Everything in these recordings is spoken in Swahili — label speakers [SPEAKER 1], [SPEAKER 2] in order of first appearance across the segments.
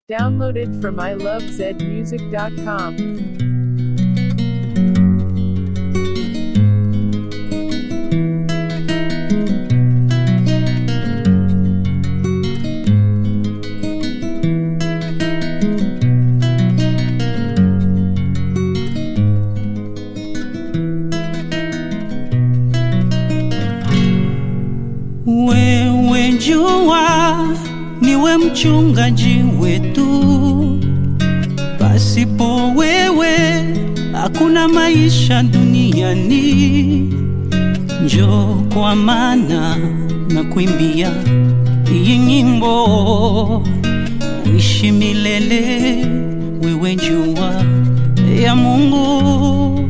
[SPEAKER 1] Downloaded from ilovezmusic.com.
[SPEAKER 2] Wewe jua niwe mchungaji wetu, pasipo wewe hakuna maisha duniani. Njoo kwa maana na kuimbia hii nyimbo, uishi milele. Wewe jua ya Mungu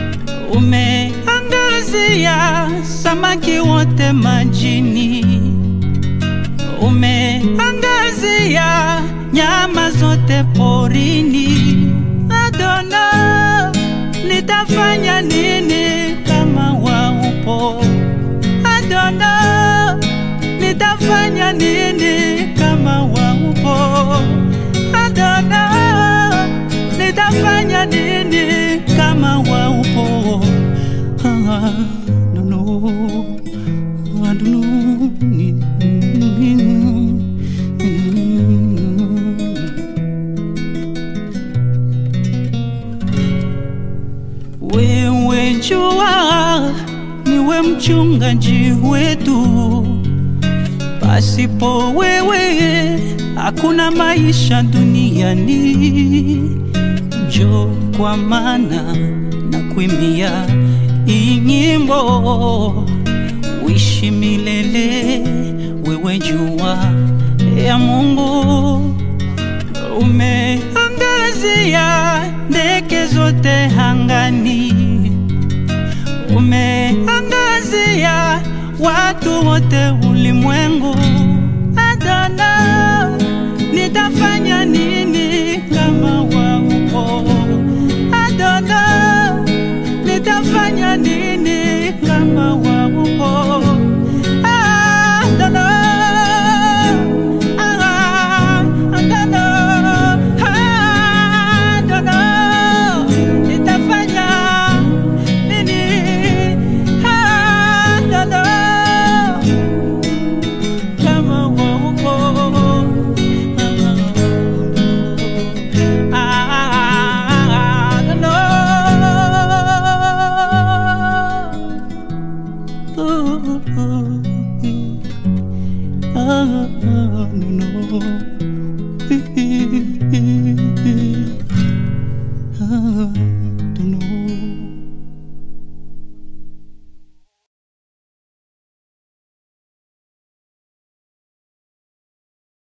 [SPEAKER 2] umeangazia samaki wote majini, umeangazia nyama zote porini. Adona, nitafanya nini kama waupo? Adona, nitafanya nini kama waupo? Adona, nitafanya nini kama waupo? Ah, no, no, I don't know. Wewe jua niwe mchungaji wetu, pasipo wewe hakuna maisha duniani. Njoo kwa maana na kuimbia hii nyimbo, uishi milele. Wewe jua ya Mungu, umeangazia ndege zote angani, umeangazia watu wote ulimwengu. Adona, nitafanya nini kama waupo? Adona, nitafanya nini kama waupo? Adona, ah, Adona, Adona, nitafanya nini? Adona, kama waupo. Ah, Adona. Ah, no, no.